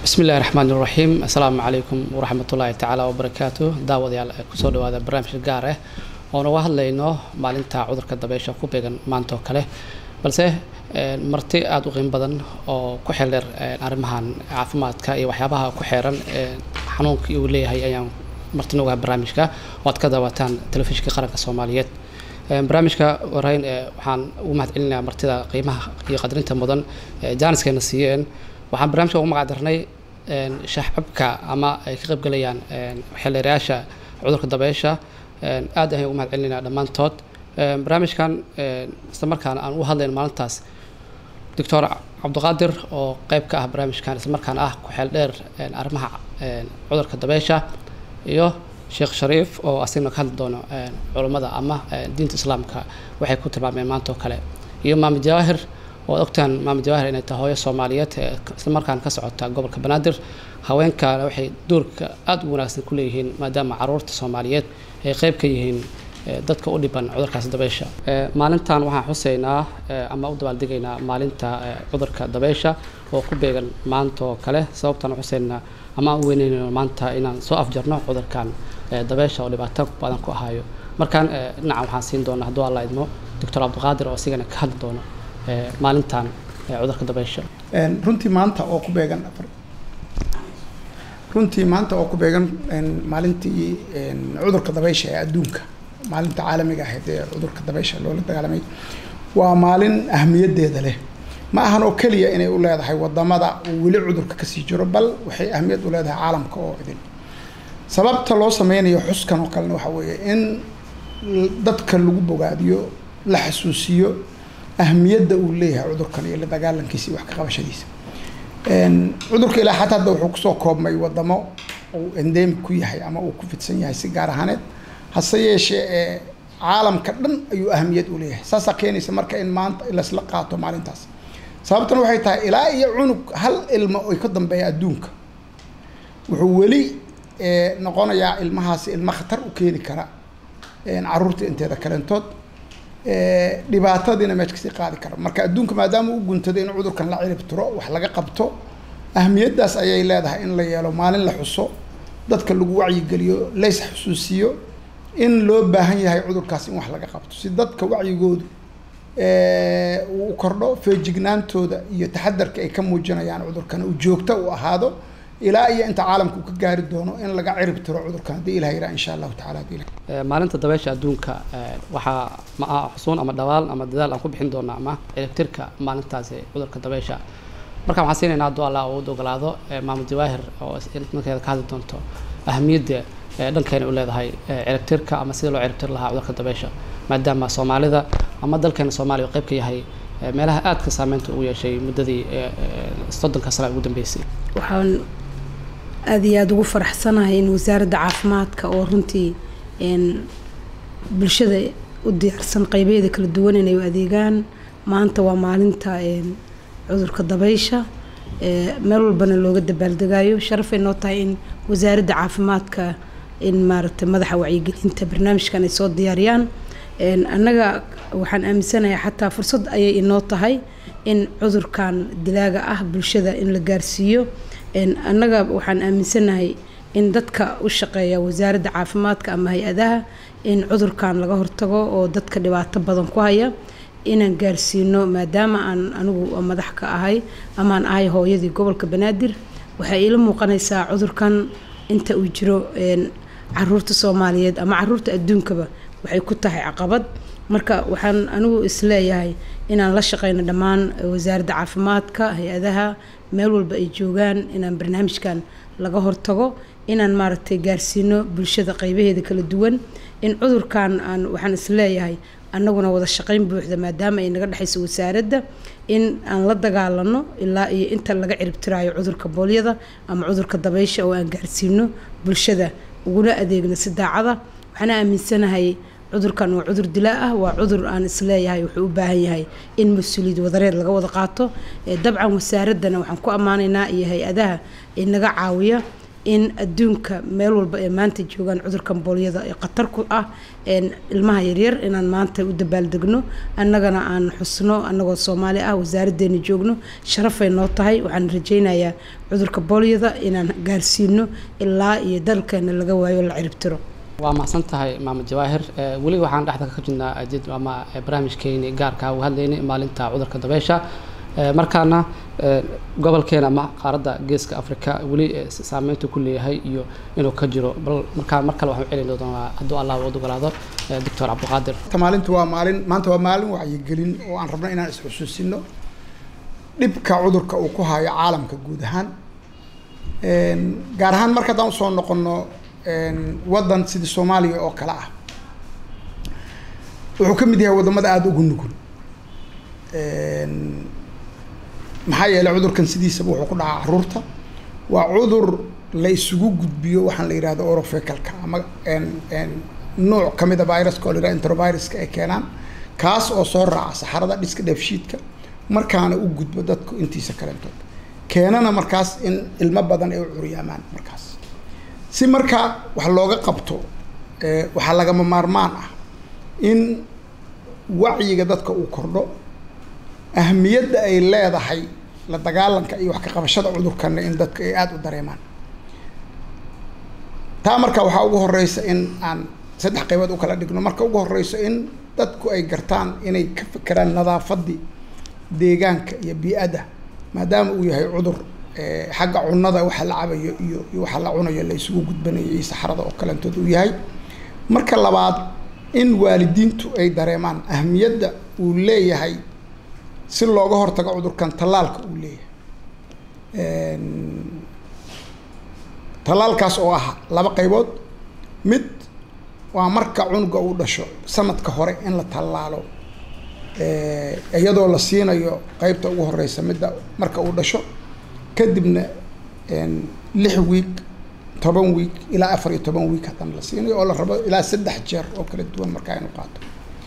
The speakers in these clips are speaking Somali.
bismi illahi raxmaan iraxiim assalaamu calaykum waraxmat ullaahi tacaala wabarakaatu daawadayaal kusoo dhawaada barnaamij gaar ah oon uga hadlayno maalinta cudurka dabeysha ku beegan maanta oo kale balse marti aada u qiimo badan oo ku xeldheer arrimahan caafimaadka iyo waxyaabaha ku xeeran xanuunkii uu leeyahay ayaan marti noogaha barnaamijka oo aad ka daawataan telefishinka qaranka soomaaliyeed barnaamijka horeyn waxaan ugu mahad celinayaa martida qiimaha iyo qadrinta mudan jaaniskayna siiyeen waxaan barnaamijka ugu magac darnay shaxcabka ama ay ka qaybgalayaan xeeldeerayaasha cudurka dabeysha aad ayaan ugu mahad celinaynaa dhammaantood barnaamijkan isla markaana aan u hadlayn maalintaas doctor cabdiqaadir oo qeyb ka ah barnaamijkan isla markaana ah ku-xeel dheer arrimaha cudurka dabeysha iyo sheekh shariif oo asigna ka hadli doono culummada ama diinta islaamka waxay ku tilmaameen maanta oo kale iyo maamud jawaahir oo ad ogtaan maamud jawaahir inay tahay hooyo soomaaliyeed isla markaana ka socota gobolka banaadir haweenkaana waxay doorka aada u wanaagsan ku leeyihiin maadaama caruurta soomaaliyeed ay qeyb ka yihiin dadka u dhiban cudurkaas dabeysha maalintan waxaan xuseynaa ama u dabaaldegaynaa maalinta cudurka dabeysha oo ku beegan maanta oo kale sababtaan xuseynaa ama aan u weyneyno maanta inaan soo afjarno cudurkan dabeysha oo dhibaato badan ku ahaayo markaan dhinacan waxaan siin doonaa hadduu alla idmo doctor cabdiqaadir oo isigana ka hadli doono maalintan cudurka dabeysha runtii maanta oo ku beegan runtii maanta oo ku beegan maalintii cudurka dabeysha ee adduunka maalinta caalamiga ahayd ee cudurka dabeysha loola dagaalamay waa maalin ahmiyadeeda leh ma ahan oo keliya inay u leedahay wadamada uu weli cudurka kasii jiro bal waxay ahmiyad u leedahay caalamka oo idin sababta loo sameynayo xuskan oo kalena waxaa weeye in dadka lagu bogaadiyo la xasuusiyo ahmiyadda uu leeyahay cudurkan iyo la dagaalankiisa iyo wax ka qabashadiisa cudurka ilaa xataa hadda wuxuu kusoo koobmay wadamo uu endemic ku yahay ama uu ku fidsan yahay si gaar ahaaneed hase yeeshee ee caalamka dhan ayuu ahamiyad u leeyahay saasaa keenaysa marka in maanta lasla qaato maalintaas sababtan waxay tahay ilaa iyo cunug hal ilmo ay ka dambeeya adduunka wuxuu weli noqonayaa ilmahaasi ilmo khatar u keeni kara caruurta inteeda kalentood dhibaatadiina meesha kasii qaadi kara marka adduunka maadaama u guntaday in cudurkan la cirib tiro wax laga qabto ahmiyaddaas ayay leedahay in la yeelo maalin la xuso dadka lagu wacyigeliyo lays xusuusiyo in loo baahan yahay cudurkaas in wax laga qabto si dadka wacyigoodu uu kordho feejignaantooda iyo taxadarka ay ka muujinayaan cudurkan uu joogto u ahaado ilaa iyo inta caalamka uu ka gaari doono in laga cirib tiro cudurkan haddii ilah yidhaha insha allahu tacala hadii ilah maalinta dabeysha adduunka waxaa ma aha xusuun ama dhawaal ama dadaal aan ku bixin doona ama ciribtirka maalintaasi cudurka dabeysha markaan waxaan siinaynaa hadduu allah uu ogolaado maamud jawaahir oo markeeda ka hadli doonto ahamiyadda dhankeena u leedahay ciribtirka ama sida loo ciribtir lahaa cudurka dabeysha maadaama soomaalida ama dalkeena soomaaliya oo qayb ka yahay meelaha aadka saameynta ugu yeeshay muddadii soddonka sane ugu dambeysay waxaan aada iyo aada ugu faraxsanahay in wasaaradda caafimaadka oo runtii bulshada u diyaarsan qeybeeda kala duwan inay u adeegaan maanta waa maalinta cudurka dabeysha meel walbana looga dabaaldegayo sharafay noo tahay in wasaaradda caafimaadka in maaragtay madaxa wacyigelinta barnaamijkan ay soo diyaariyaan annaga waxaan aaminsanahay xataa fursad ayay inoo tahay in cudurkan dilaaga ah bulshada in la gaarsiiyo annaga waxaan aaminsanahay in dadka u shaqeeya wasaaradda caafimaadka ama hay-adaha in cudurkan laga hortago oo dadka dhibaato badan ku haya inaan gaarsiino maadaama aan anigu madax ka ahay amaan ahay hooyadii gobolka banaadir waxay iila muuqanaysaa cudurkan inta uu jiro caruurta soomaaliyeed ama caruurta adduunkaba waxay ku tahay caqabad marka waxaan anigu isleeyahay inaan la shaqeyno dhammaan wasaaradda caafimaadka hay-adaha meel walba ay joogaan inaan barnaamijkan laga hortago inaan maaragtay gaarsiino bulshada qeybaheeda kala duwan in cudurkan aan waxaan isleeyahay annaguna wada shaqeyn buuxda maadaama ay naga dhexayso wasaaradda in aan la dagaalano ilaa iyo inta laga ciribtiraayo cudurka boolyada ama cudurka dabeysha oo aan gaarsiino bulshada uguna adeegno si daacada waxaana aaminsanahay cudurkan waa cudur dilaa ah waa cudur aan isleeyahay wuxuu u baahan yahay in mas-uuliyad wadareed laga wada qaato dabcan wasaaraddana waxaan ku ammaanaynaa iyo hay-adaha inaga caawiya in adduunka meel walba ee maanta joogaan cudurkan boolyada ee khatar ku ah ilmaha yaryar inaan maanta u dabaaldegno annagana aan xusno annagoo soomaali ah wasaaraddeena joogno sharafay noo tahay waxaan rajaynayaa cudurka boolyada inaan gaarsiino ilaa iyo dalkeena laga waayo la ciribtiro waa mahadsan tahay maamud jawaahir weli waxaan dhexda ka jirnaa jid ama barnaamijkeeni gaarka uga hadlaynay maalinta cudurka dabeysha markaana gobolkeena ama qaaradda geeska africa weli saameyntu ku leeyahay iyo inuu ka jiro bal markaa mar kale waxaan celin doonaa hadduu allah wad ogolaado doctor cabdiqaadir maalintu waa maalin maanta waa maalin wacyigelin oo aan rabno inaan isxusuusino dhibka cudurka uu ku hayo caalamka guud ahaan gaar ahaan marka haddaan usoo noqono waddan sidii soomaaliya oo kale ah wuxuu ka mid yahay waddamada aada ugu nugul maxaa yeelay cudurkan sidiisaba wuxuu ku dhacaa caruurta waa cudur la isugu gudbiyo waxaan la yihahdo orofecalka ama nuuc kamid a viruska oo la yihahdo enteroviruska ay keenaan kaas oo soo raaca saxarada dhiska dheefshiidka markaana u gudbo dadku intiisa kalentood keenana markaas in ilmo badan ay u curyaamaan markaas si markaa wax looga qabto waxaa lagama maarmaan ah in wacyiga dadka uu kordho ahmiyadda ay leedahay la dagaalanka iyo wax ka qabashada cudurkana in dadka ay aada u dareemaan taa marka waxaa ugu horeysa in aan saddex qaybood u kala dhigno marka ugu horeyso in dadku ay gartaan inay ka fekeraan nadaafadii deegaanka iyo bii-adda maadaama uu yahay cudur xagga cunada waxa la cabayo iyo iyo waxa la cunayo la isugu gudbanayo iyo saxrada oo kalentood uu yahay marka labaad in waalidiintu ay dareemaan ahmiyadda uu leeyahay si looga hortago cudurkan tallaalka uu leeyahay tallaalkaas oo ah laba qaybood mid waa marka cunuga uu dhasho sanadka hore in la tallaalo iyadoo la siinayo qeybta ugu horeysa midda marka uu dhasho kadibna lix wiig toban wiig ilaa afar iyo toban wiig haddana la siinayo oo la rabo ilaa saddex jeer oo kala duwan markaa inu qaato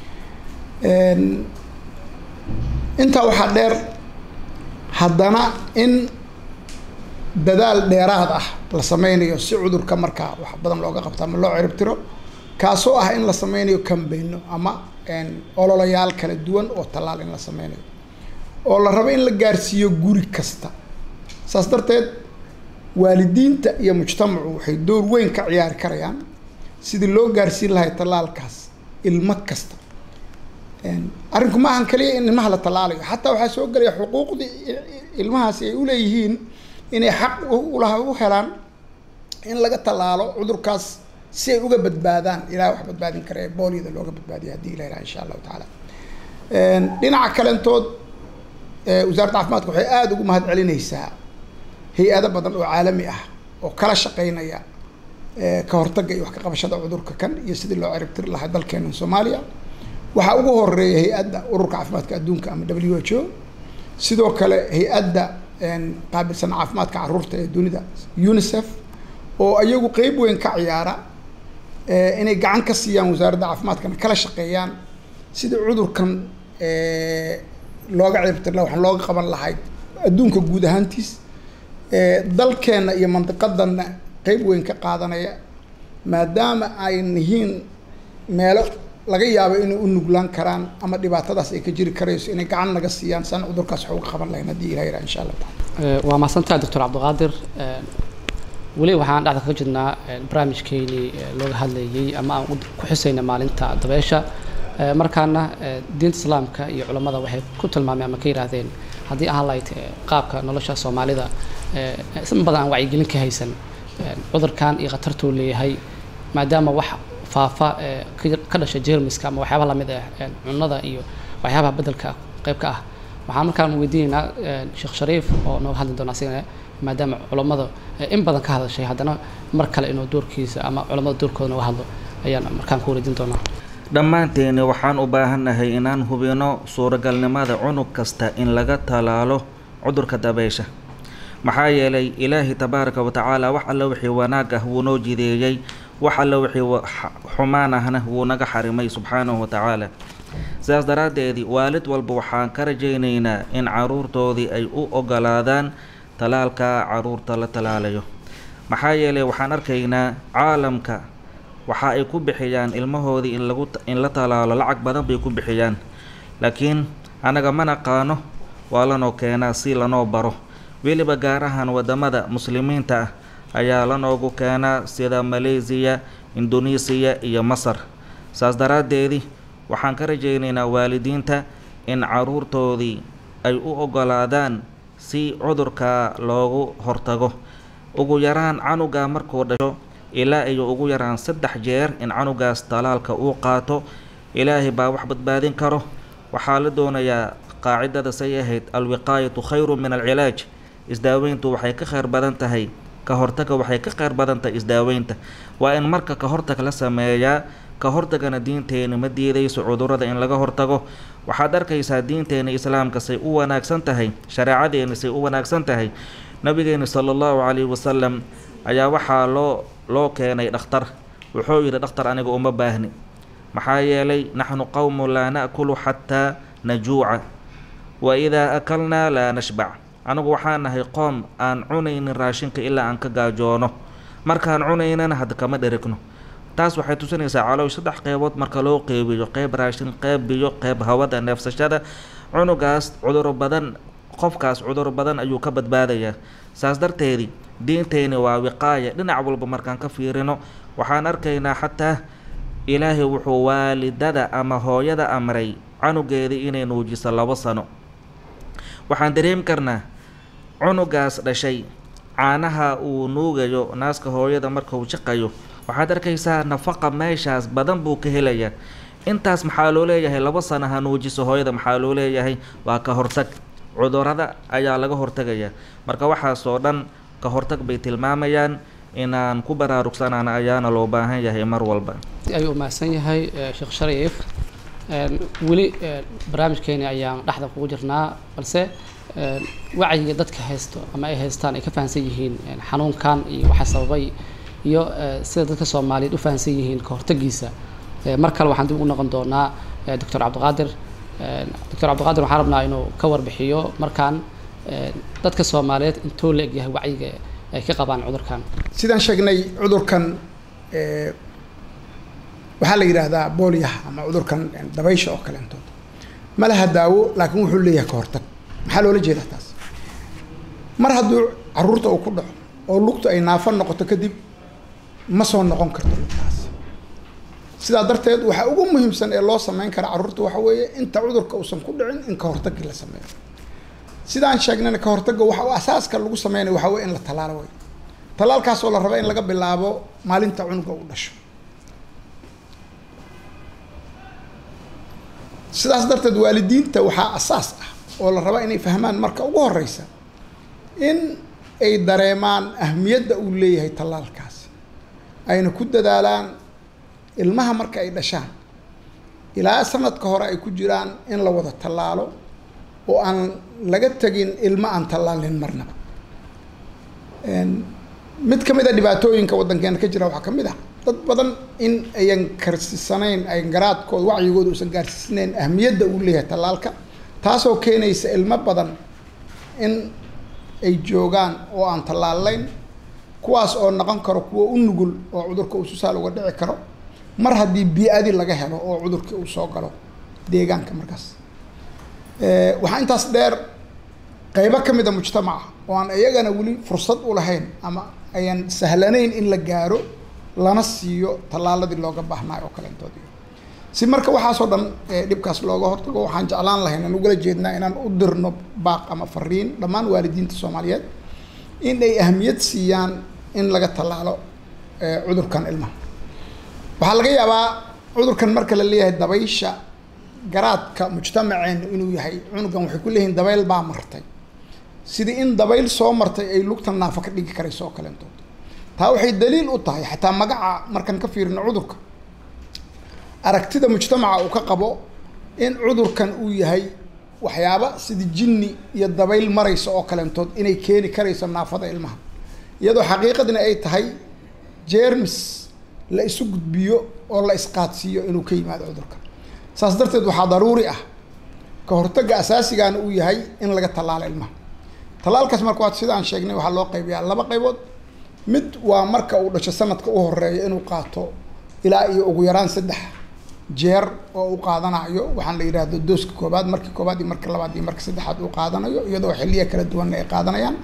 intaa waxaa dheer haddana in dadaal dheeraad ah la sameynayo si cudurka markaa wax badan looga qabto ama loo ciribtiro kaasoo ah in la sameynayo cambayno ama ololayaal kala duwan oo tallaal in la sameynayo oo la rabo in la gaarsiiyo guri kasta saas darteed waalidiinta iyo mujtamacu waxay door weyn ka ciyaari karayaan sidii loo gaarsiin lahay tallaalkaas ilmo kasta arrinku ma ahan kaliya in ilmaha la tallaalayo xataa waxaa soo gelaya xuquuqdii ilmahaasi ay uleeyihiin inay xaq ulaha u helaan in laga tallaalo cudurkaas si ay uga badbaadaan ilaah wax badbaadin kara ee booliyada looga badbaadiya haddii ilah ilaha insha allahu tacaala dhinaca kalentood wasaaradda caafimaadka waxay aada ugu mahad celinaysaa hay-ado badan oo caalami ah oo kala shaqeynaya ka hortagga iyo wax ka qabashada cudurka kan iyo sidii loo ciribtiri lahaa dalkeena soomaaliya waxaa ugu horeeya hay-adda ururka caafimaadka adduunka ama w h o sidoo kale hay-adda qaabilsan caafimaadka caruurta ee dunida unicef oo iyagu qeyb weyn ka ciyaara inay gacan ka siiyaan wasaaradda caafimaadkana kala shaqeeyaan sidii cudurkan looga ciribtiri laha waxaan looga qaban lahayd adduunka guud ahaantiis dalkeenna iyo mandiqadanna qeyb weyn ka qaadanaya maadaama ay yihiin meelo laga yaabo inay u nuglaan karaan ama dhibaatadaas ay ka jiri karayso inay gacan naga siiyaan saan cudurkaas wax uga qaban lahayn haddii ilah yirah insha allah taala waa mahadsantaha doctor cabdiqaadir weli waxaan dhexda ka jirnaa barnaamijkeenii looga hadlayay ama aan ku xusayna maalinta dabeesha markaana diinta islaamka iyo culammada waxay ku tilmaameen ama ka yihaahdeen haddii ahaan lahayd qaabka nolosha soomaalida in badan aan wacyigelin ka haysan cudurkan iyo khatartuu leeyahay maadaama wax faafa ka dhasha jermiska ama waxyaabaha lamid ah cunada iyo waxyaabaha bedelka qeybka ah waxaan markaan weydiinaynaa sheekh shariif oo nooga hadli doona asigana maadaama culammada in badan ka hadashay haddana mar kale inuu doorkiisa ama culammada doorkooda nooga hadlo ayaan markaan ku wareejin doonaa dhammaanteeni waxaan u baahannahay inaan hubino suuragalnimada cunug kasta in laga talaalo cudurka dabeysha maxaa yeelay ilaahi tabaaraka wa tacaala wax alla wixii wanaag ah wuu noo jideeyey wax alla wixii xumaan ahna wuu naga xarimay subxaanahu wa tacaala sidaas daraaddeedii waalid walba waxaan ka rajaynaynaa in caruurtoodii ay u ogolaadaan talaalka caruurta la talaalayo maxaa yeelay waxaan arkaynaa caalamka waxa ay ku bixiyaan ilmahoodii in lagu in la talaalo lacag badan bay ku bixiyaan laakiin annaga ma naqaano waa lanoo keenaa si lanoo baro weliba gaar ahaan waddamada muslimiinta ah ayaa lanoogu keenaa sida maleysiya indonesiya iyo masar saas daraaddeedii waxaan ka rajaynaynaa waalidiinta in caruurtoodii ay u oggolaadaan si cudurka loogu hortago ugu yaraan canuga markuu dhasho ilaa iyo ugu yaraan saddex jeer in canugaas talaalka uu qaato ilaahay baa wax badbaadin karo waxaa la doonayaa qaacidada say ahayd alwiqaayatu khayru min alcilaaj isdaaweyntu waxay ka kheyr badan tahay ka hortaga waxay ka kheyr badan tahay isdaaweynta waa in marka ka hortag la sameeyaa ka hortagana diinteena ma diidayso cudurrada in laga hortago waxaad arkaysaa diinteena islaamka say u wanaagsan tahay shareecadeena say u wanaagsan tahay nabigeena sala allahu calayhi wasalam ayaa waxaa loo loo keenay dhakhtar wuxuu yidhi dhakhtar aniga uma baahni maxaa yeelay naxnu qowmu laa na'kulu xataa najuuca wa idaa akalnaa laa nashbac anigu waxaan nahay qoom aan cunaynin raashinka ilaa aan ka gaajoono markaan cunaynana hadda kama dherigno taas waxay tusinaysaa caloosh saddex qeybood marka loo qeybiyo qeyb raashin qeyb biyo qeyb hawada neefsashada cunugaas cuduro badan qofkaas cuduro badan ayuu ka badbaadayaa saas darteedii diinteyni waa wiqaaya dhinac walba markaan ka fiirino waxaan arkaynaa xataa ilaahay wuxuu waalidada ama hooyada amray canugeedii inay nuujiso labo sano waxaan dareemi karnaa cunugaas dhashay caanaha uu nuugayo naaska hooyada marka uu jiqayo waxaad arkaysaa nafaqa meeshaas badan buu ka helayaa intaas maxaa loo leeyahay laba sana ha nuujiso hooyada maxaa loo leeyahay waa ka hortag cudurada ayaa laga hortagayaa marka waxaasoo dhan ka hortag bay tilmaamayaan inaan ku baraarugsanaana ayaana loo baahan yahay mar walba ayuu mahadsan yahay sheekh shariif weli barnaamijkeeni ayaan dhexda kugu jirnaa balse wacyiga dadka haysto ama ay haystaan ay ka fahamsan yihiin xanuunkan iyo waxa sababay iyo sida dadka soomaaliyeed u fahamsan yihiin ka hortagiisa mar kale waxaan dib ugu noqon doonaa doctor cabdiqaadir doctor cabdiqaadir waxaan rabnaa inuu ka warbixiyo markaan dadka soomaaliyeed intuu la egyahay wacyiga ay ka qabaan cudurkan sidaan sheegnay cudurkan waxaa la yidhaahdaa booliyaha ama cudurkan dabaysha oo kaleentood ma laha daawo laakiin wuxuu leeyahay ka hortag maxaa loola jeedaa taas mar hadduu caruurta uu ku dhaco oo lugtu ay naafo noqoto kadib ma soo noqon karto lugtaas sidaa darteed waxaa ugu muhiimsan ee loo sameyn kara carruurta waxa weeye inta cudurka uusan ku dhicin in ka hortagii la sameeyo sidaan sheegnayna ka hortagga waxa asaaska lagu sameynayo waxaa weye in la tallaalo way tallaalkaasoo la raba in laga bilaabo maalinta cunuga uu dhasho sidaas darteed waalidiinta waxaa asaas ah oo la rabaa inay fahmaan marka ugu horeysa in ay dareemaan ahmiyadda uu leeyahay tallaalkaasi ayna ku dadaalaan ilmaha marka ay dhashaan ilaa sanadka hore ay ku jiraan in la wada tallaalo oo aan laga tegin ilmo aan tallaalin marnaba mid ka mid a dhibaatooyinka waddankeena ka jira waxaa ka mid ah dad badan in ayan karsisanayn ayan garaadkooda wacyigooda uusan gaarsiisnayn ahmiyadda uu leeyahay tallaalka taasoo keenaysa ilmo badan in ay joogaan oo aan tallaalayn kuwaas oo noqon karo kuwa u nugul oo cudurka uu susaal uga dhici karo mar haddii bii-adi laga helo oo cudurkii uu soo galo deegaanka markaas waxaa intaas dheer qeybo ka mid a mujtamaca oo aan iyagana weli fursad u lahayn ama ayan sahlanayn in la gaaro lana siiyo tallaaladii looga baahnaayo oo kaleentood si marka waxaasoo dhan dhibkaas looga hortago waxaan jeclaan lahayn aan ugala jeednaa inaan u dirno baaq ama fariin dhammaan waalidiinta soomaaliyeed in ay ahmiyad siiyaan in laga tallaalo cudurkan ilmaha waxaa laga yaabaa cudurkan marka la leeyahay dabaysha garaadka mujtamaceena inuu yahay cunugan waxay ku leeyihiin dabayl baa martay sidii in dabayl soo martay ay lugtan naafo ka dhigi karayso oo kaleentood taa waxay daliil u tahay xataa magaca markaan ka fiirino cudurka aragtida mujtamaca uu ka qabo in cudurkan uu yahay waxyaaba sidii jinni iyo dabayl maraysa oo kaleentood inay keeni karayso naafada ilmaha iyadoo xaqiiqadina ay tahay jermis la isu gudbiyo oo la isqaadsiiyo inuu ka yimaado cudurka saas darteed waxaa daruuri ah ka hortagga asaasigana uu yahay in laga tallaalo ilmaha tallaalkaas marka waa sidaan sheegnay waxaa loo qaybiyaa laba qaybood mid waa marka uu dhasho sanadka u horeeya inuu qaato ilaa iyo ugu yaraan saddex jeer oo u qaadanayo waxaan la yidhaahdo dooska koobaad markii koobaad iyo marka labaad iyo marka saddexaad uu qaadanayo iyadoo xilliya kala duwanna ay qaadanayaan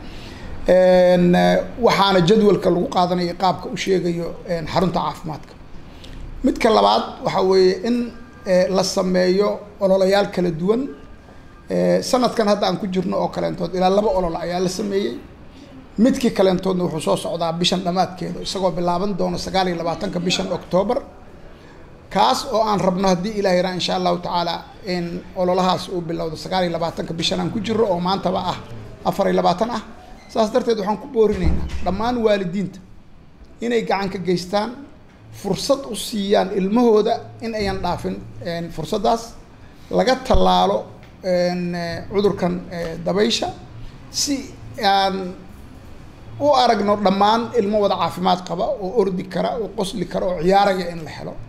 waxaana jadwalka lagu qaadanayo qaabka u sheegayo xarunta caafimaadka midka labaad waxa weeye in la sameeyo ololayaal kala duwan sanadkan hadda aan ku jirno oo kaleentood ilaa laba ololo ayaa la sameeyey midkii kaleentoodna wuxuu soo socdaa bishan dhammaadkeeda isagoo bilaaban doono sagaal iyo labaatanka bishan octoobar kaas oo aan rabno haddii ilaah yaraa insha allahu tacaala in ololahaas uu bilowdo sagaal iyo labaatanka bishan aan ku jirro oo maantaba ah afar iyo labaatan ah saas darteed waxaan ku boorinaynaa dhammaan waalidiinta inay gacan ka geystaan fursad u siiyaan ilmahooda in ayan dhaafin fursaddaas laga tallaalo cudurkan dabaysha si aan u aragno dhammaan ilmo wada caafimaad qaba oo ordi kara oo qosli kara oo ciyaaraya in la helo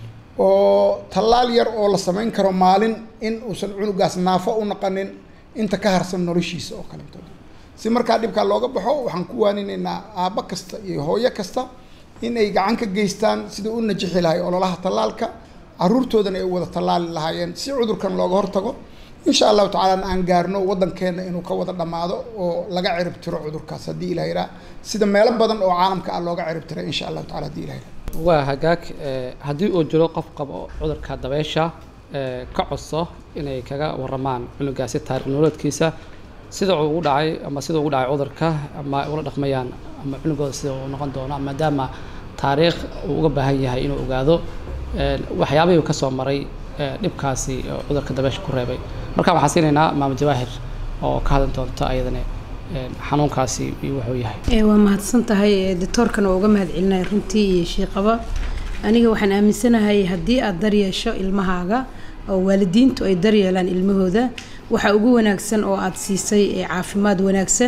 oo tallaal yar oo la samayn karo maalin in uusan cunugaas naafo u naqanin inta ka harsan noloshiisa oo kalentooda si markaa dhibkaa looga baxo waxaan ku waaninaynaa aabbo kasta iyo hooyo kasta in ay gacan ka geystaan sida u najixi lahay ololaha tallaalka caruurtoodana ay wada tallaali lahaayeen si cudurkan looga hortago insha allahu tacaalana aan gaarno waddankeena inuu ka wada dhammaado oo laga cirib tiro cudurkaas haddii ilah yiraa sida meelo badan oo caalamka ah looga cirib tiray insha allahu tacala hadii ilah yiraa waa hagaag haddii uu jiro qof qabo cudurka dabeysha ka codso inay kaga waramaan cunugaasi taariikh nololeedkiisa sida uu ugu dhacay ama sida ugu dhacay cudurka ama ula dhaqmayaan ama cunugooda sida uu noqon doono maadaama taariikh uu uga baahan yahay inuu ogaado waxyaabihii ka soo maray dhibkaasi cudurka dabeysha ku reebay marka waxaan siinaynaa maama jawaahir oo ka hadli doonta ayadana xanuunkaasi wuxuu yahay waa mahadsan tahay doctoorkana waa uga mahad celinaya runtii iyo shiiqaba aniga waxaan aaminsanahay haddii aad daryeesho ilmahaaga oo waalidiintu ay daryeelaan ilmahooda waxa ugu wanaagsan oo aad siisay caafimaad wanaagsan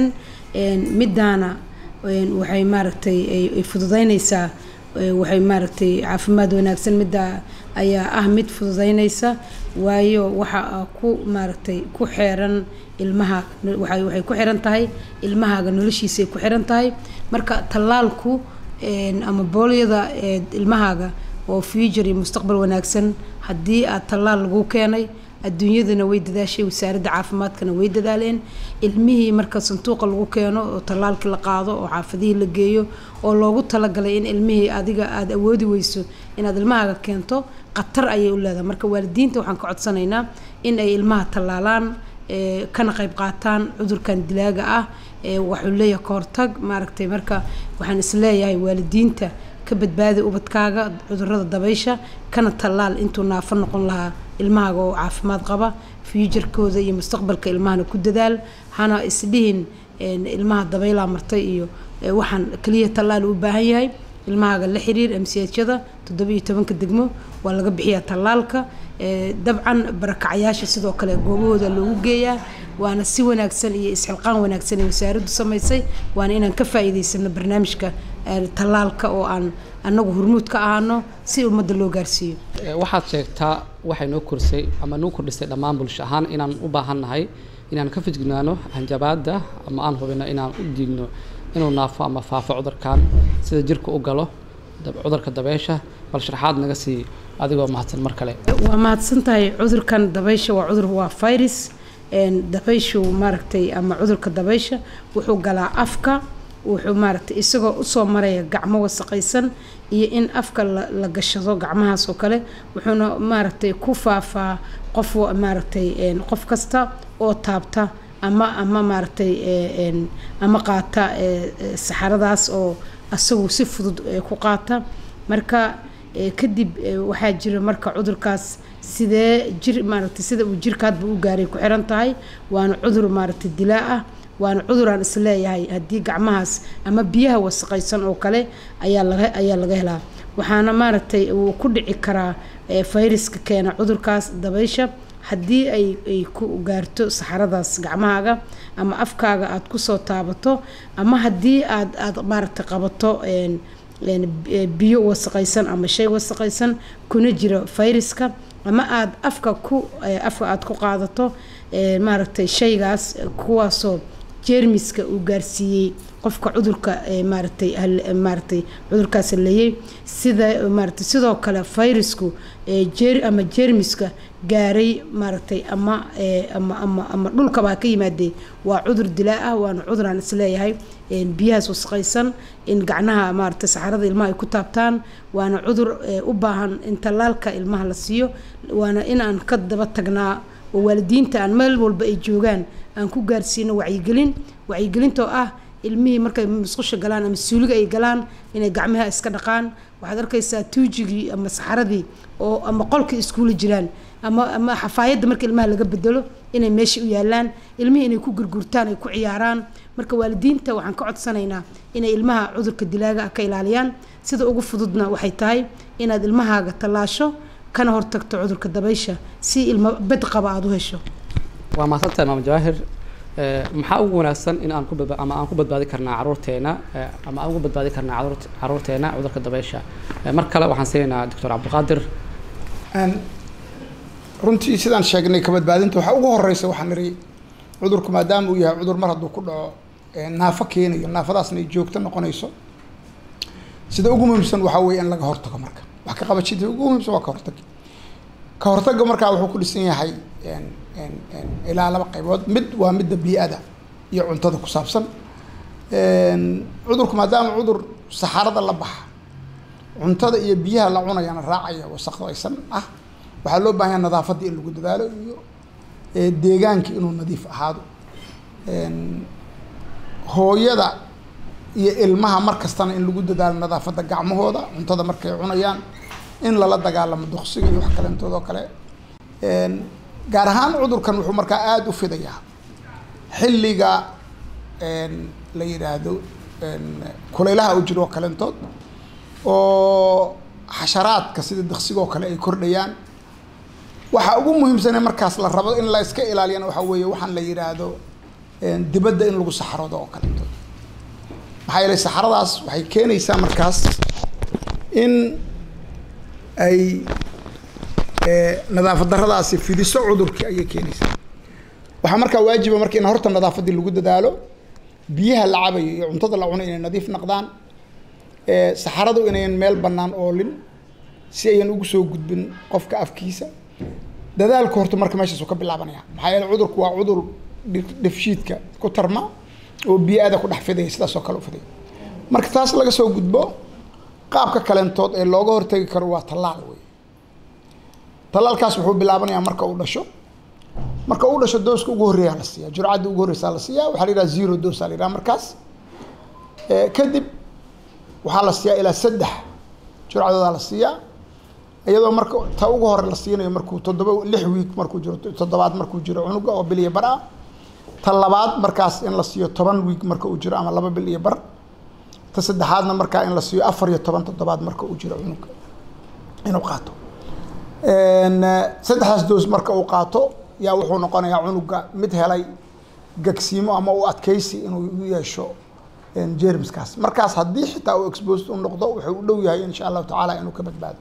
midaana waxay maaragtay ay fududeynaysaa waxay maaragtay caafimaad wanaagsan midda ayaa ah mid fududeynaysa waayo waxa ku maaragtay ku xeeran ilmaha waxay ku xiran tahay ilmahaaga noloshiisay ku xiran tahay marka tallaalku ama boolyada ilmahaaga oo future iyo mustaqbal wanaagsan haddii aad tallaal lagu keenay adduunyadana way dadaashay wasaaradda caafimaadkana way dadaaleen ilmihii marka sanduuqa lagu keeno oo tallaalkii la qaado oo xaafadihii la geeyo oo loogu talagalay in ilmihii adiga aada awoodi weyso inaad ilmahaaga keento khatar ayay u leedahay marka waalidiinta waxaan ka codsanaynaa in ay ilmaha tallaalaan kana qayb qaataan cudurkan dilaaga ah waxuu leeyahay kahortag maaragtay marka waxaan isleeyahay waalidiinta ka badbaadi ubadkaaga cudurada dabaysha kana tallaal intuu naafo noqon lahaa ilmahaaga oo caafimaad qaba fuujarkooda iyo mustaqbalka ilmahana ku dadaal hana isdhihin ilmaha dabaylaa martay iyo waxaan keliya tallaal u baahan yahay ilmahaaga la xiriir mchada toddoba iyo tobanka degmo waa laga bixiyaa tallaalka dabcan barakacyaasha sidoo kale goobahooda loogu geeyaa waana si wanaagsan iyo isxilqaan wanaagsan ee wasaaraddu samaysay waana inaan ka faa'iidaysano barnaamijka tallaalka oo aan annagu hormuud ka ahaano si ummadda loo gaarsiiyo waxaad sheegtaa waxay noo korsay ama noo kordhisay dhammaan bulsho ahaan inaan u baahannahay inaan ka fijignaano hanjabaadda ama aan hubino inaan u diigno inuu naafo ama faafo cudurkan sida jirka u galo cudurka dabeysha bal sharxaad naga sii adigoo mahadsan mar kale waa mahadsan tahay cudurkan dabaysha waa cudur waa virus dabayshu maaragtay ama cudurka dabaysha wuxuu galaa afka wuxuu maaragtay isagoo usoo maraya gacmo wasaqaysan iyo in afka la gashado gacmahaas oo kale wuxuuna maaragtay ku faafaa qof maaragtay qof kasta oo taabta ama ama maaragtay ama qaata saxaradaas oo asagu si fudud ku qaata marka kadib waxaa jira marka cudurkaas sidee jir maaragtay sida uu jirkaadba u gaaray ku xiran tahay waana cudur maaragtay dilaa ah waana cuduraan isleeyahay haddii gacmahaas ama biyaha wasaqaysan oo kale ayaa laga ayaa laga helaa waxaana maaragtay uu ku dhici karaa fayraska keena cudurkaas dabaysha haddii ay ay ku gaarto saxaradaas gacmahaaga ama afkaaga aada kusoo taabato ama haddii aad aada maaragtay qabato biyo wasaqaysan ama shay wasaqaysan kuna jira fayraska ama aada afka ku afka aada ku qaadato maaragtay shaygaas kuwaasoo jeermiska uu gaarsiiyey qofka cudurka maaragtay maaragtay cudurkaas leeyay sida maaragtay sidoo kale fayrasku jeer ama jeermiska gaaray maaragtay ama ama ama ama dhulkabaa ka yimaadee waa cudur dilaa ah waana cudur aan isleeyahay biyahaas wasaqaysan in gacnaha maaragtay saxarada ilmaha ay ku taabtaan waana cudur u baahan in tallaalka ilmaha la siiyo waana in aan ka daba tagnaa oo waalidiinta aan meel walba ay joogaan aan ku gaarsiino wacyigelin wacyigelintoo ah ilmihii markay musqusha galaan ama suuliga ay galaan inay gacmaha iska dhaqaan waxaad arkaysaa tuujigii ama saxaradii oo ama qolkii iskuula jiraan ama ama xafaayadda marka ilmaha laga bedelo inay meesha u yaalaan ilmihii inay ku gurgurtaan ay ku ciyaaraan marka waalidiinta waxaan ka codsanaynaa inay ilmaha cudurka dilaaga ah ka ilaaliyaan sida ugu fududna waxay tahay inaad ilmahaaga tallaasho kana hortagto cudurka dabaysha si ilmo bed qaba aada u hesho waa mahadsantahay maam jawaahir maxaa ugu wanaagsan in aan ku badba ama aan ku badbaadi karnaa caruurteena ama aan ugu badbaadi karnaa caruurt caruurteena cudurka dabaysha mar kale waxaan siinaynaa doctor cabdiqaadir runtii sidaan sheegnay ka badbaadinta waxaa ugu horeysa waxaan niri cudurku maadaama uu yahay cudur mar hadduu ku dhaco naafo keenayo naafadaasna ay joogto noqonayso sida ugu muhiimsan waxaa weeye in laga hortago marka wax ka qabashada ugu muhiimsan waa ka hortag ka hortagga markaa wuxuu ku dhisan yahay ilaa laba qaybood mid waa midda bii-ada iyo cuntada ku saabsan cudurku maadaama cudur saxarada la baxa cuntada iyo biyaha la cunayana raacaya wasaqdaysan ah waxaa loo baahan yaha nadaafadda in lagu dadaalo iyo deegaanka inuu nadiif ahaado hooyada iyo ilmaha mar kastana in lagu dadaalo nadaafadda gacmahooda cuntada markay cunayaan in lala dagaalamo duqsiga iyo wax kaleentoodoo kale gaar ahaan cudurkan wuxuu markaa aada u fidayaa xilliga la yidhaahdo kulaylaha u jiro oo kaleentood oo xasharaadka sida diqsigoo kale ay kordhayaan waxaa ugu muhiimsane markaas la rabo in la iska ilaaliyana waxaa weeye waxaan la yidhaahdo dibadda in lagu saxaroodo oo kaleentood maxaa yeelay saxaradaas waxay keenaysaa markaas in ay nadaafad daradaasi fidiso cudurkii ayay keenaysaa waxaa markaa waajiba marka in horta nadaafaddii lagu dadaalo biyaha la cabayo iyo cuntada la cuno inay nadiif noqdaan saxaradu inayan meel bannaan oolin si ayan ugu soo gudbin qofka afkiisa dadaalku horta marka meeshaasuu ka bilaabanaya maxaa yeele cudurku waa cudur dhifshiidka ku tarma oo biyo-ada ku dhex fidaya sidaas oo kale u fidaya marka taas laga soo gudbo qaabka kaleentood ee looga hortagi karo waa tallaal wey tallaalkaas wuxuu bilaabanayaa marka uu dhasho marka uu dhasho dooska ugu horreeyaa la siiyaa jurcadda ugu horreysaa la siiyaa waxaa la yidhaha zero dose aa la yidhaha markaas kadib waxaa la siiyaa ilaa saddex jurcadoodaa la siiyaa iyadoo marka ta ugu hore la siinayo markuu toddoba lix wiig markuu jiro toddobaad markuu jiro cunuga oo bil iyo bar ah ta labaad markaas in la siiyo toban wiig marka uu jiro ama laba bil iyo bar ta saddexaadna markaa in la siiyo afar iyo toban toddobaad marka uu jiro cunuga inuu qaato saddexdaas doos marka uu qaato yaa wuxuu noqonayaa cunuga mid helay gagsiimo ama u adkeysi inuu u yeesho jermiskaas markaas haddii xitaa uu exposed u noqdo wuxuu u dhow yahay insha allahu tacaala inuu ka badbaado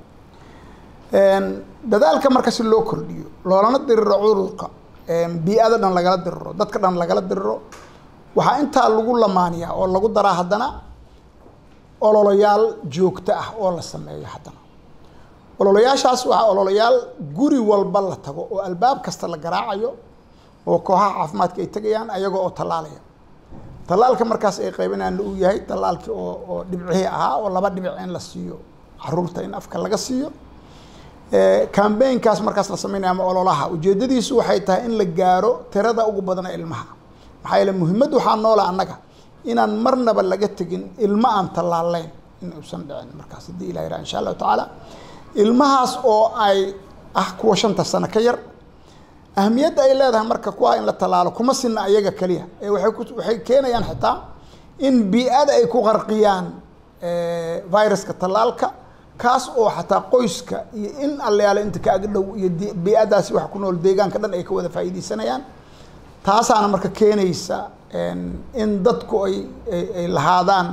dadaalka marka si loo kordhiyo loolana diriro cudurka bii-ada dhan lagala diriro dadka dhan lagala diriro waxaa intaa lagu lamaaniyaa oo lagu daraa haddana ololayaal joogto ah oo la sameeyo haddana ololayaashaas waxaa ololayaal guri walba la tago oo albaab kasta la garaacayo oo kooxaha caafimaadka ay tegayaan ayaga oo tallaalaya tallaalka markaas ay qaybinaana uu yahay tallaalkii oo oo dhibcihii ahaa oo laba dhibic in la siiyo caruurta in afka laga siiyo cambaynkaas markaas la sameynaya ama ololaha ujeedadiisu waxay tahay in la gaaro tirada ugu badana ilmaha maxaa yeele muhiimad waxaa noola annaga inaan marnaba laga tegin ilmo aan tallaalayn in uusan dhicin markaas haddii ilah yiraha insha allahu tacaala ilmahaas oo ay ah kuwa shanta sano ka yar ahamiyadda ay leedahay marka kuwa in la tallaalo kuma sinna ayaga keliya ee waxay ku waxay keenayaan xitaa in bii-ada ay ku qarqiyaan viruska tallaalka kaas oo xataa qoyska iyo in allayaale inta ka ag dhow iyo bii-adaasi wax ku nool deegaanka dhan ay ka wada faa'iideysanayaan taasaana marka keenaysa in dadku ay ay lahaadaan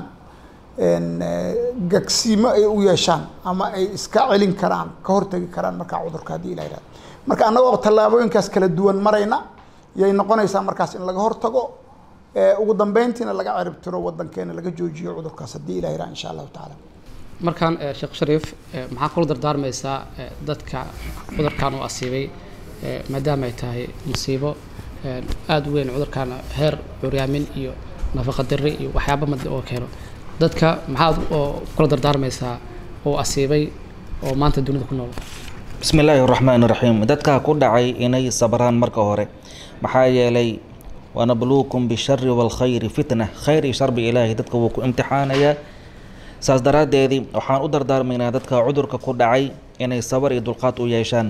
gagsiimo ay u yeeshaan ama ay iska celin karaan ka hortegi karaan markaa cudurka haddii ilah yihahdo marka annagoo tallaabooyinkaas kala duwan marayna yay noqonaysaa markaas in laga hortago ugu dambeyntiina laga ciribtiro wadankeena laga joojiyo cudurkaas haddii ilah yirah insha allahu tacaala markaan sheekh shariif maxaa kula dardaarmaysaa dadka cudurkan uu asiibay maadaama ay tahay musiibo aada u weyn cudurkan heer curyaamin iyo nafaqa diri iyo waxyaaba mad oo keeno dadka maxaad oo kula dardaarmaysaa oo asiibay oo maanta dunida ku nool bismi illaahi raxmaan raxiim dadkaa ku dhacay inay sabraan marka hore maxaa yeelay wanabluukum bishari waalkhayri fitna khayr iyo sharbi ilaahay dadka wuu ku imtixaanayaa saas daraaddeedii waxaan u dardaarmaynaa dadka cudurka ku dhacay inay sabar iyo dulqaad u yeeshaan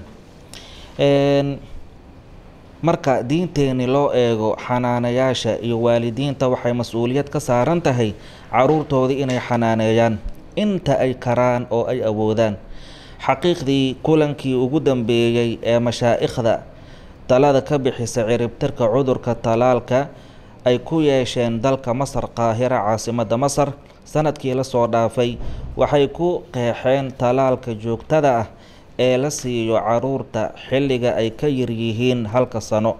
marka diinteeni loo eego xanaanayaasha iyo waalidiinta waxay mas-uuliyad ka saaran tahay caruurtoodii inay xanaaneeyaan inta ay karaan oo ay awoodaan xaqiiqdii kulankii ugu dambeeyey ee mashaa'ikhda talada ka bixisa ciribtirka cudurka talaalka ay ku yeesheen dalka masar qaahira caasimadda masar sanadkii lasoo dhaafay waxay ku qeexeen talaalka joogtada ah ee la siiyo caruurta xilliga ay ka yaryihiin halka sano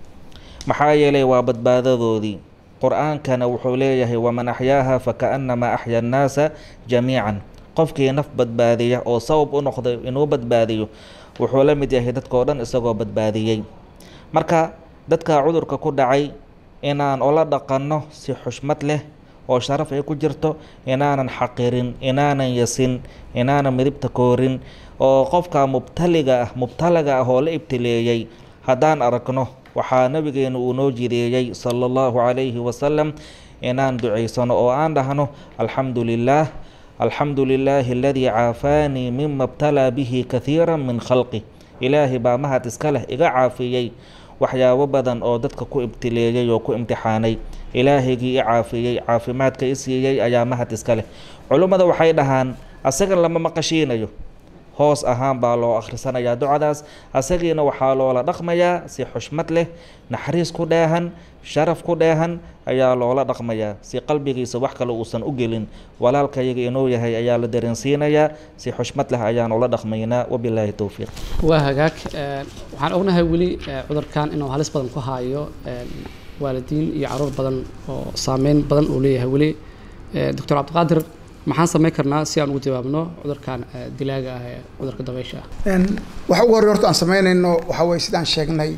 maxaa yeelay waa badbaadadoodii qur-aankana wuxuu leeyahay waman axyaaha fakaannamaa axya annaasa jamiican qofkii naf badbaadiya oo sabab u noqday inuu badbaadiyo wuxuu la mid yahay dadkao dhan isagoo badbaadiyey marka dadka cudurka ku dhacay inaan ula dhaqanno si xushmad leh oo sharaf ay ku jirto inaanan xaqirin inaanan yasin inaanan midibta koorin oo qofka mubtaliga ah mubtalaga ah oo la ibtileeyey haddaan aragno waxaa nabigeenu uu noo jideeyey sala allahu calayhi wasalam inaan ducaysano oo aan dhahno alxamdu lilaah alxamdu lilaahi aladii caafaanii mima btalaa bihi kathiira min khalqi ilaahay baa mahad iska leh iga caafiyey waxyaabo badan oo dadka ku ibtileeyey oo ku imtixaanay ilaahaygii i caafiyey caafimaadka i siiyey ayaa mahad iska leh culummada waxay dhahaan asaga lama maqashiinayo hoos ahaan baa loo akhrisanayaa ducadaas asagiina waxaa loola dhaqmayaa si xushmad leh naxariis ku dheehan sharaf ku dheehan ayaa loola dhaqmayaa si qalbigiisa wax kale uusan u gelin walaalkayaga inuu yahay ayaa la dareensiinayaa si xushmad leh ayaan ula dhaqmaynaa wabilaahi towfiiq waa hagaag waxaan ognahay weli cudurkan inuu halis badan ku haayo waalidiin iyo caruur badan oo saameyn badan uu leeyahay weli doctor cabdiqaadir maxaan samayn karnaa si aan ugu jawaabno cudurkan dilaaga ah ee cudurka dabeysha ah waxa ugu horey horta aan samaynayno waxaa weye sidaan sheegnay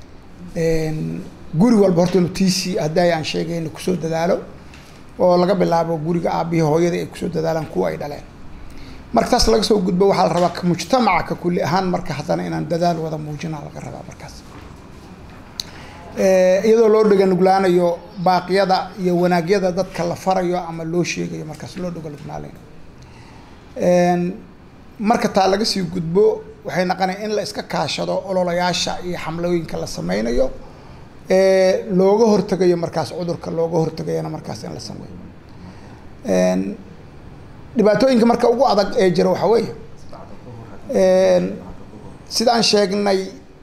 guri walba horta inu tiisii hadday aan sheegayno kusoo dadaalo oo laga bilaabo guriga aabihii hooyada ay kusoo dadaalaan kuwa ay dhaleen marka taas laga soo gudbo waxaa la rabaa ka mujtamaca ka kulli ahaan marka haddana inaan dadaal wada muujina laga rabaa markaas iyadoo loo dheganuglaanayo baaqyada iyo wanaagyada dadka la farayo ama loo sheegayo markaas loo dheganuglaanayo marka taa laga sii gudbo waxay naqonaya in la iska kaashado ololayaasha iyo xamlooyinka la sameynayo looga hortegayo markaas cudurka looga hortegayana markaas in la sameeyo dhibaatooyinka marka ugu adag ee jira waxaa weeye sidaan sheegnay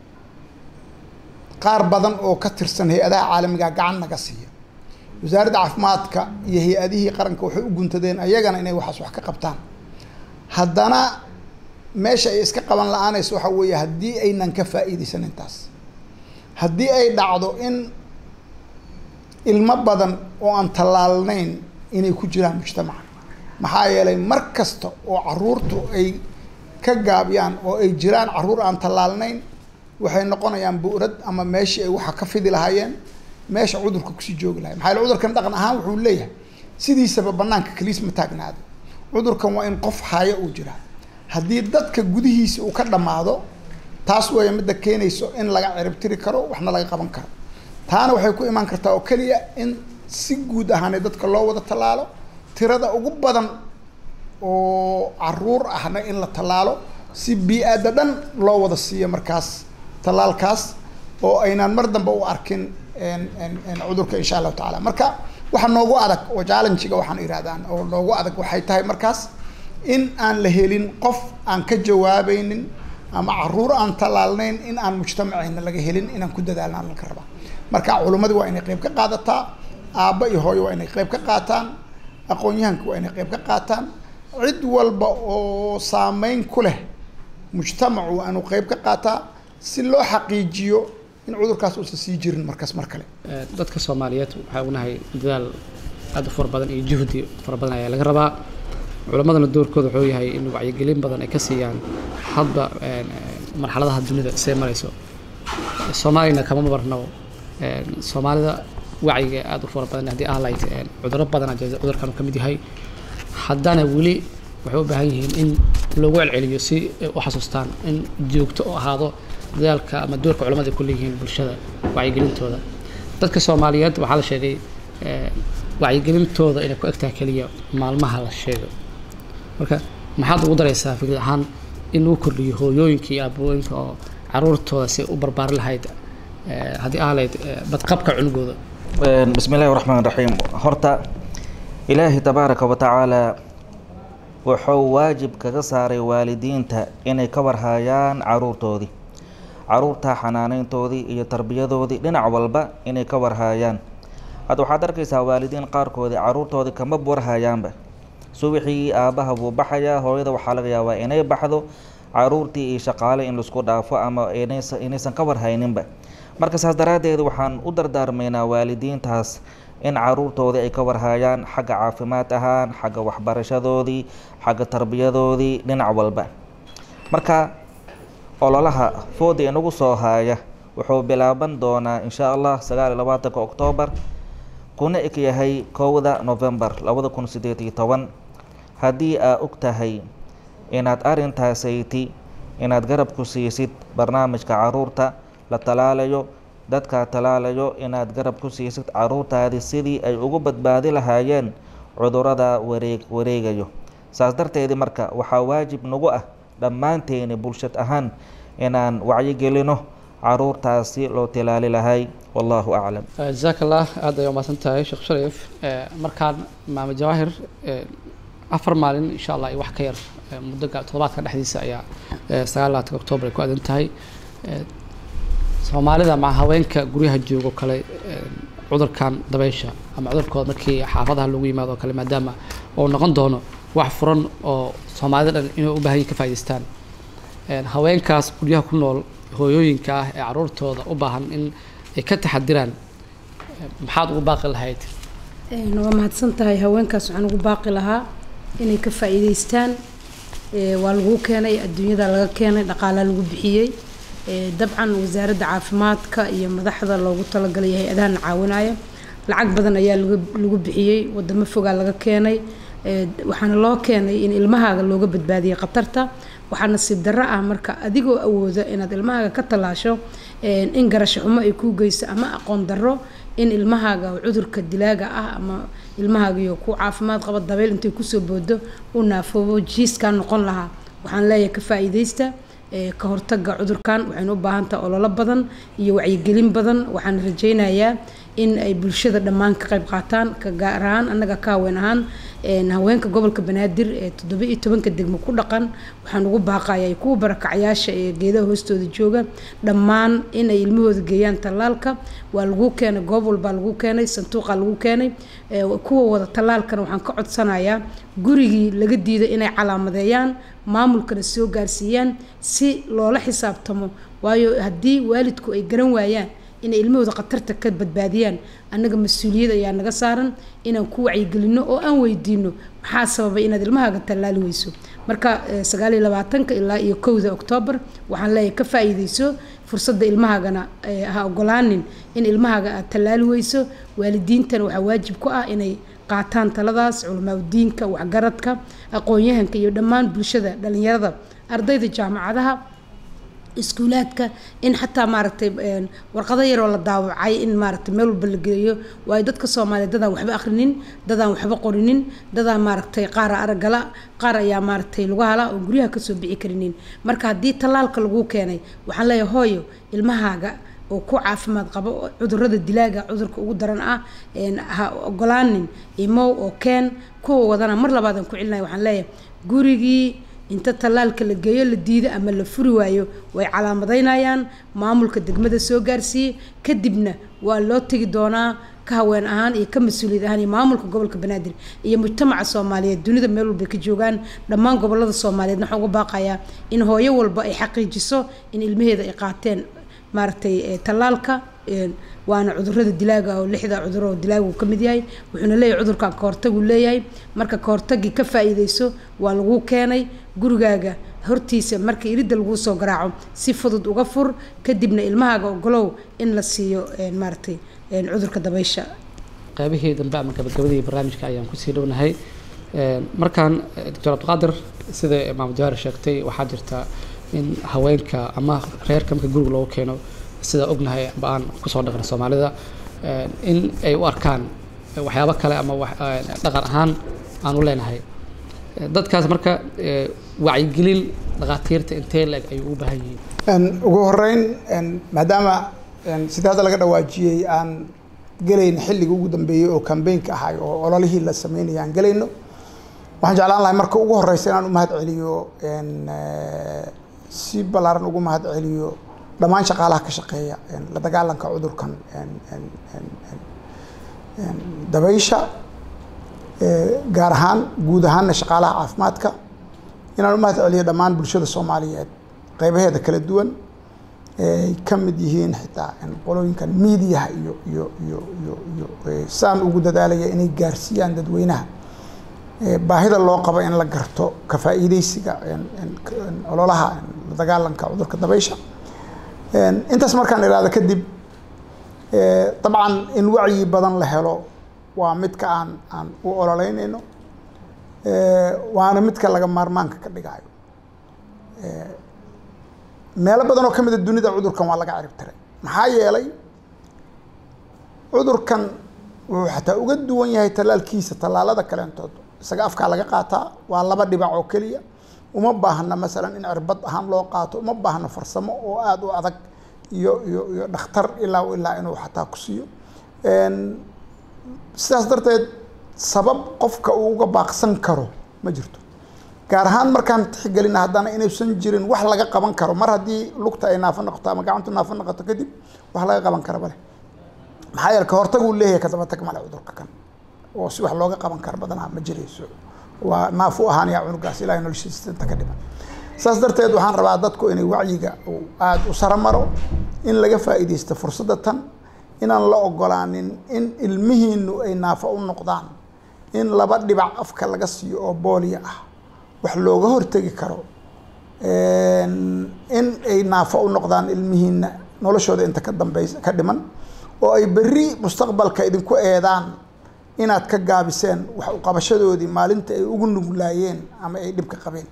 qaar badan oo ka tirsan hay-adaha caalamiga gacan naga siiya wasaaradda caafimaadka iyo hay-adihii qaranka waxay u guntadeen ayagana inay waxaas wax ka qabtaan haddana meesha ay iska qaban la-aanayso waxaa weeye haddii aynan ka faa'iidaysan intaas haddii ay dhacdo in ilmo badan oo aan tallaalnayn inay ku jiraan mujtamaca maxaa yeelay mar kasta oo caruurtu ay ka gaabiyaan oo ay jiraan caruur aan tallaalnayn waxay noqonayaan bu'rad ama meeshii ay waxa ka fidi lahaayeen meesha cudurka kusii joogi lahay maxaa yeele cudurkan dhaqan ahaan wuxuu leeyahay sidiisaba banaanka kaliis ma taagnaado cudurkan waa in qof haayo uu jiraa haddii dadka gudihiisa uu ka dhammaado taas weeye midda keenayso in laga ciribtiri karo waxna laga qaban karo taana waxay ku imaan kartaa oo keliya in si guud ahaanee dadka loo wada tallaalo tirada ugu badan oo caruur ahna in la tallaalo si bii-aada dhan loo wada siiyo markaas tallaalkaas oo aynaan mar dambe u arkin cudurka insha allahu tacaala marka waxa noogu adag oo challengiga waxaan ihahdaan oo noogu adag waxay tahay markaas in aan la helin qof aan ka jawaabaynin ama caruur aan tallaalnayn in aan mujtamaceyna laga helin inaan ku dadaalna laga rabaa marka culimmadii waa inay qeyb ka qaadataa aabba iyo hooyo waa inay qeyb ka qaataan aqoon-yahanka waa inay qeyb ka qaataan cid walba oo saameyn ku leh mujtamacu waa inuu qeyb ka qaataa si loo xaqiijiyo in cudurkaas uusan sii jirin markaas mar kale dadka soomaaliyeed waxaa ognahay dadaal aad u fara badan iyo juhdi fara badan ayaa laga rabaa culammadana doorkooda wuxuu yahay in wacyigelin badan ay ka siiyaan hadba marxaladaha dunida see marayso soomaaliyana kama marno soomaalida wacyiga aad u fara badan haddii ah lahayd cudurro badan ayaa cudurkan uu ka mid yahay haddana weli waxay u baahan yihiin in loogu celceliyo si ay u xasuustaan in joogto u ahaado dadaalka ama doorka culamada ay ku leeyihiin bulshada wacyigelintooda dadka soomaaliyeed waxaa la sheegay wacyigelintooda inay ku egtahay keliya maalmaha la sheego marka maxaad ugu daraysaa fikrad ahaan in lagu kordhiyo hooyooyinka iyo abooyinka oo caruurtooda si u barbaari lahayd haddii ah lahayd badqabka cunugooda bismi illahi raxmaan raxiim horta ilaahi tabaaraka wa tacaala wuxuu waajib kaga saaray waalidiinta inay ka warhaayaan caruurtoodii caruurta xanaaneyntoodii iyo tarbiyadoodii dhinac walba inay ka warhaayaan hadda waxaad arkaysaa waalidiin qaarkoodii caruurtoodii kama warhayaanba subaxii aabbaha buu baxayaa hooyada waxaa laga yaabaa inay baxdo caruurtii iyo shaqaale in laisku dhaafo ama inaysa inaysan ka warhayninba marka saas daraaddeed waxaan u dardaarmaynaa waalidiintaas in caruurtoodii ay ka warhaayaan xagga caafimaad ahaan xagga waxbarashadoodii xagga tarbiyadoodii dhinac walba marka ololaha fooda inagu soo haaya wuxuu bilaaban doonaa insha allah sagaal iyo labaatanka oktoobar kuna eg yahay kowda novembar labada kun sideed iyo toban haddii aa og tahay inaad arintaasayti inaad garab ku siisid barnaamijka caruurta la talaalayo dadkaa talaalayo inaad garab ku siisid caruurtaadii sidii ay ugu badbaadi lahaayeen cudurada wareeg wareegayo saas darteedii marka waxaa waajib nagu ah dhammaanteeni bulshad ahaan inaan wacyigelino caruurtaasi loo tilaali lahay wallahu aclam jazaak allah aad ay umaasan tahay sheekh shariif markaan maamo jawaahir afar maalin insha allah iyo wax ka yar muddo toddobaadka dhexdiisa ayaa sagaal labaatanka octoobar ay ku adan tahay soomaalida maca haweenka guryaha joogo kale cudurkan dabeysha ama cudurkooda markii xaafadaha lagu yimaado oo kale maadaama uu noqon doono wax furan oo soomaalida dhan inay u baahan yihin ka faa'idaystaan haweenkaas guryaha ku nool hooyooyinka ah ee caruurtooda u baahan in ay ka taxadiraan maxaad ugu baaqi lahayd waa mahadsan tahay haweenkaas waxaan ugu baaqi lahaa inay ka faa'iidaystaan waa laguu keenay adduunyada laga keenay dhaqaalaa lagu bixiyey dabcan wasaaradda caafimaadka iyo madaxda loogu talagalay hay-adahana caawinaya lacag badan ayaa lagu bixiyey wadamo fogaa laga keenay waxaana loo keenay in ilmahaaga looga badbaadiyay khatarta waxaa nasiib darro ah marka adigoo awooda inaad ilmahaaga ka tallaasho in garasho xumo ay kuu geyso ama aqoon darro in ilmahaaga cudurka dilaaga ah ama ilmahaagiyo ku caafimaad qaba dabeyl intay kusoo boodo u naafoobo jiiskaa noqon lahaa waxaan leeyahay ka faa'iidaysta ka hortaga cudurkan waxaynu u baahan tahay ololo badan iyo wacyigelin badan waxaan rajaynayaa in ay bulshada dhammaan ka qayb qaataan ka gaar ahaan annaga ka haween ahaan haweenka gobolka banaadir ee toddoba iyo tobanka degmo ku dhaqan waxaan ugu baaqaya kuwa barakacyaasha ee geedaha hoostooda jooga dhammaan inay ilmahooda geeyaan tallaalka waa lagu keenay goob walbaa lagu keenay sanduuqa lagu keenay kuwa wada tallaalkana waxaan ka codsanayaa gurigii laga diiday inay calaamadeeyaan maamulkana soo gaarsiiyaan si loola xisaabtamo waayo haddii waalidku ay garan waayaan inay ilmahooda khatarta ka badbaadiyaan annaga mas-uuliyad ayaa naga saaran inaan ku wacyigelino oo aan weydiino maxaa sababay inaad ilmahaaga tallaali weyso marka sagaal iyo labaatanka ilaa iyo kowda oktoobar waxaan leeyahay ka faa'iideyso fursadda ilmahaagana ha ogolaanin in ilmahaaga aad tallaali weyso waalidiintana waxaa waajib ku ah inay qaataan taladaas culamaadudiinka waxgaradka aqoon-yahanka iyo dhammaan bulshada dhalinyarada ardayda jaamacadaha iskuulaadka in xataa maaragtay warqado yaroo la daawacay in maaragtay meel walba la geeyo waayo dadka soomaaliya dadaan waxba akhrinin dadaan waxba qorinin dadaan maaragtay qaara aragala qaar ayaa maaragtay lagu hala oo guryaha kasoo bixi karinin marka haddii tallaalka lagu keenay waxaan leeyahay hooyo ilmahaaga oo ku caafimaad qabo cudurada dilaaga cudurka ugu daran ah ha ogolaanin imow oo keen kuwa wadana mar labaadaan ku celinaya waxaan leeyahay gurigii inta tallaalka la geeyo la diido ama la furi waayo way calaamadaynayaan maamulka degmada soo gaarsiiyey kadibna waa loo tegi doonaa ka haween ahaan iyo ka mas-uuliyad ahaan iyo maamulka gobolka banaadir iyo mujtamaca soomaaliyeed dunida meel walba ka joogaan dhammaan gobolada soomaaliyeed waxaan uga baaqayaa in hooyo walba ay xaqiijiso in ilmaheeda ay qaateen maaragtay tallaalka waana cudurada dilaaga oo lixda cudur oo dilaaga uu ka mid yahay wuxuuna leeyahay cudurkan kahortaguu leeyahay marka kahortagii ka faa-iideyso waa lagu keenay gurigaaga hortiisa marka iridda laguu soo garaaco si fudud uga fur kadibna ilmahaaga ogolow in la siiyo maaragtay cudurka dabaysha qaybihii dambe ama gabagabadii barnaamijka ayaan kusii dhownahay markaan doctor cabdiqaadir sida imaam jawaar sheegtay waxaa jirta in haweenka ama reerka marka guriga loogu keeno sida ognahay amba aan kusoo dhaqna soomaalida in ay u arkaan waxyaabo kale ama dhaqan ahaan aan u leenahay dadkaas marka wacyigelin dhakhaatiirta intee la-eg ay ugu baahan yihiin ugu horeyn maadaama sida hadda laga dhawaajiyey aan gelayno xilliga ugu dambeeyey oo kambeynka ahay oo ololihii la sameynaya aan gelayno waxaan jeclaan lahay marka ugu horeysa inaan u mahad celiyo si ballaaran ugu mahad celiyo dhammaan shaqaalaha ka shaqeeya la dagaalanka cudurkan dabaysha gaar ahaan guud ahaanna shaqaalaha caafimaadka inaan u mahad celiyo dhammaan bulshada soomaaliyeed qeybaheeda kala duwan ay ka mid yihiin xitaa qolooyinkan miidiyaha iyo iyo iyo iyo iyo saan ugu dadaalaya inay gaarsiiyaan dadweynaha baahida loo qabo in la garto ka faa'iideysiga ololaha la dagaalanka cudurka dabaysha intaas markaan idhaahdo kadib dabcan in wacyi badan la helo waa midka aan aan u ololeynayno waana midka laga maarmaanka ka dhigayo meelo badan oo ka mida dunida cudurkan waa laga cirib tiray maxaa yeelay cudurkan wuxuu xataa uga duwan yahay tallaalkiisa tallaalada kaleentood isaga afkaa laga qaataa waa laba dhibac oo keliya uma baahna masalan in cirbad ahaan loo qaato uma baahna farsamo oo aada u adag iyo iyo iyo dhakhtar ilaa ilaa inuu xataa ku siiyo sidaas darteed sabab qofka uu uga baaqsan karo ma jirto gaar ahaan markaan tixgelina haddana inaysan jirin wax laga qaban karo mar haddii lugta ay naafo noqoto ama gacantu naafo noqoto kadib wax laga qaban kara male maxaa yeele ka hortaguu leeyahay kadaba tag male cudurka kan oo si wax looga qaban karo badanaa ma jirayso waa naaf u ahaanaya cunugaas ilaahay noloshiisa inta ka dhiman saas darteed waxaan rabaa dadku inay wacyiga aada u sara maro in laga faa'iidaysto fursadda tan inaan la ogolaanin in ilmihiinu ay naafo u noqdaan in laba dhibac afka laga siiyo oo booliya ah wax looga hortegi karo in ay naafo u noqdaan ilmihiina noloshooda inta ka dambeysa ka dhiman oo ay berri mustaqbalka idinku eedaan inaad ka gaabiseen wax uqabashadoodii maalinta ay ugu nuglaayeen ama ay dhibka qabeen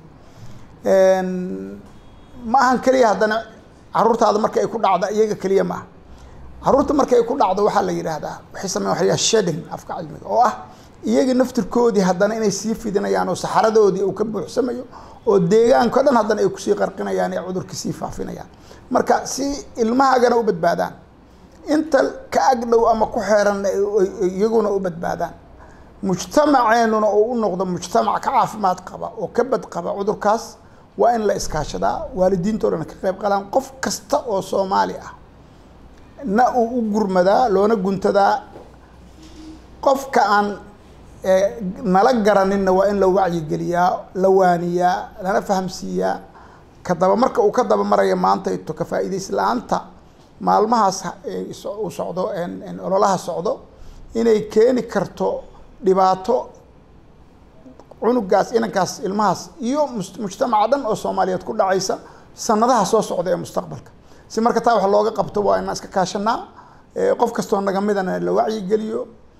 ma ahan keliya haddana caruurtaada marka ay ku dhacda iyaga keliya ma aha caruurta marka ay ku dhacdo waxaa la yidhaahdaa waxay sameyan waxa la sheding afka cilmiga oo ah iyaga naftirkoodii haddana inay sii fidinayaan oo saxaradoodii uu ka buuxsamayo oo deegaanka o dhan haddana ay kusii qarqinayaan ee cudurkii sii faafinayaan marka si ilmahaagana u badbaadaan inta ka agdhow ama ku xeeranna iyaguna u badbaadaan mujtamaceenuna oo u noqdo mujtamac ka caafimaad qaba oo ka bad qaba cudurkaas waa in la iskaashadaa waalidiintoo dhan ka qayb qalaan qof kasta oo soomaali ah na uu u gurmadaa loona guntadaa qofka aan nala garaninna waa in la wacyigeliyaa la waaniyaa lana fahamsiiyaa ka daba marka uu ka daba maraya maantayto ka faa'iidaysi la-aanta maalmahaas uu socdo ololaha socdo inay keeni karto dhibaato cunugaas inankaas ilmahaas iyo mujtamaca dhan oo soomaaliyeed ku dhacaysa sanadaha soo socda ee mustaqbalka si marka taa wax looga qabto waa inaan iska kaashanaa qof kastoo naga midana la wacyigeliyo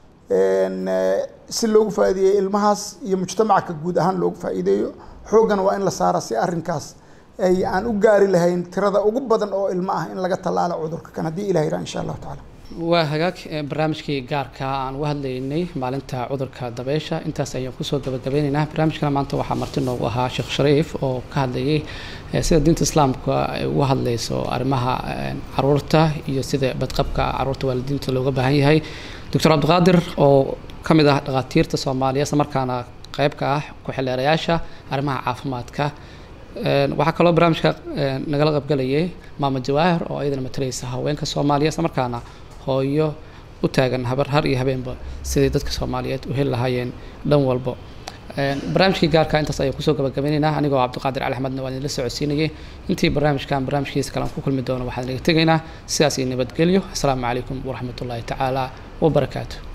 si loogu faa'iideeyo ilmahaas iyo mujtamaca ka guud ahaan loogu faa'iideeyo xooggana waa in la saara si arrinkaas ay aan u gaari lahayn tirada ugu badan oo ilmo ah in laga tallaalo cudurka kan haddii ilah yirah insha allahu tacaala waa hagaag barnaamijkii gaarka aan uga hadlaynay maalinta cudurka dabeysha intaas ayaan kusoo gabagabeyneynaa barnaamijkana maanta waxaa marti noogu ahaa sheekh shariif oo ka hadlayay sida diinta islaamka ay uga hadlayso arrimaha caruurta iyo sida badqabka caruurta waalidiinta looga baahan yahay doctor cabdiqaadir oo ka mid ah dhakhaatiirta soomaaliya isla markaana qayb ka ah ku-xildheerayaasha arrimaha caafimaadka waxaa kaloo barnaamijka nagala qaybgalayay maama jawaahir oo iyadana matalaysa haweenka soomaaliya isla markaana hooyo u taagan habar har iyo habeenba sidai dadka soomaaliyeed u heli lahaayeen dhan walbo barnaamijkii gaarka intaas ayaan kusoo gabagabaynaynaa anigoo cabdiqaadir cali axmedna waan idinla socodsiinayay intii barnaamijkan barnaamijkiisa kale aan ku kulmi doono waxaan inaga tegaynaa sidaas iyo nabadgelyo asalaamu calaykum waraxmatullaahi tacaala wabarakaatu